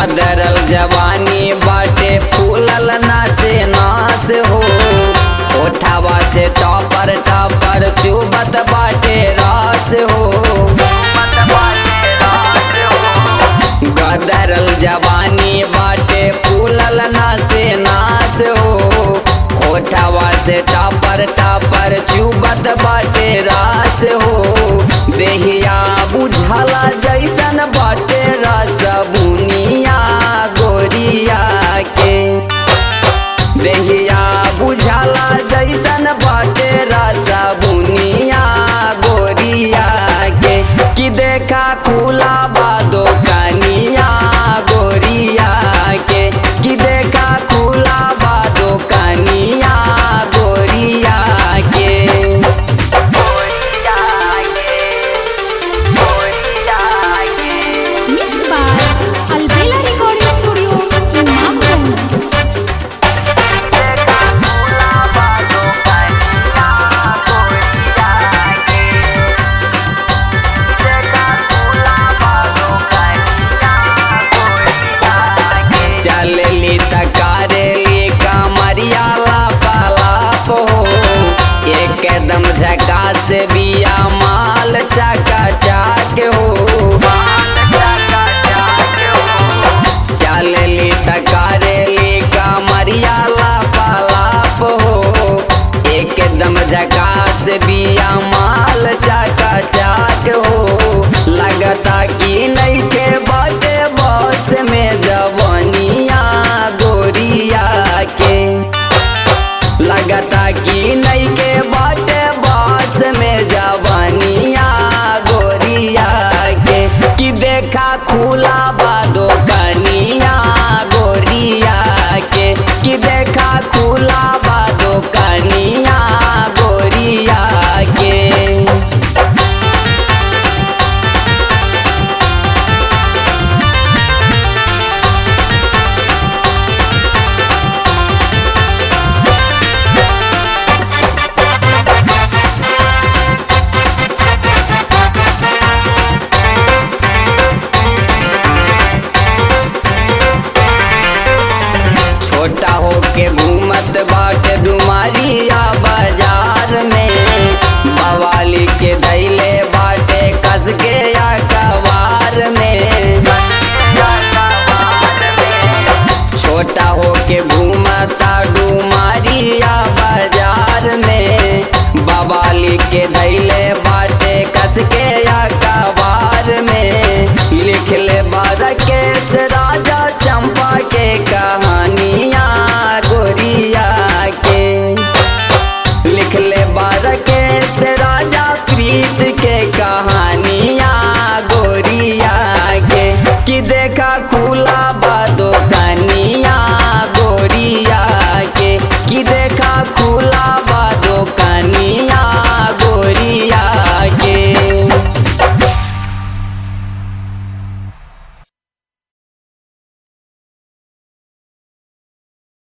गदरल जवानी बाटे फूलल नासे नास हो ओठावा से टॉपर टॉपर चुबत बाटे रास हो गदरल जवानी बाटे फूलल नासे नास हो ओठावा से टॉपर टॉपर चुबत बाटे रास हो देहिया बुझला जैसन बाटे रस बुनिया गोरिया के देहिया बुझला जैसन बाटे रस बुनिया गोरिया के कि देखा खुला बादो कनिया गोरिया के कि देखा खुला बादो कनिया गोरिया के गोरिया के गोरिया के Mixed by Albela Recording Studio, Imamganj. चलली तकारेली कमरिया लापालाप हो एकदम झकास बिया माल चका चाक हो चलली तकारेली कमरिया लापालाप हो एकदम झकास बिया माल चका चाक हो लगता कि नहीं के बाटे बस में जवनिया गोरिया के लगता कि नहीं के बाटे बस में जवनिया गोरिया के कि देखा खुला बादो कनिया गोरिया के कि देखा खुला बादो कनिया गोरिया के छोटा होके घूमत बाटे डुमारिया बाजार में बवाली के धैले बाटे कस के या कवार में छोटा होके घूमता डुमारिया बाजार में बवाली के धैले बाटे कस के या कवार में लिख ले बारकेश राजा चंपा के कहानिया गोरिया के लिख ले बारकेश राजा प्रीत के कहानिया गोरिया के कि देखा खुला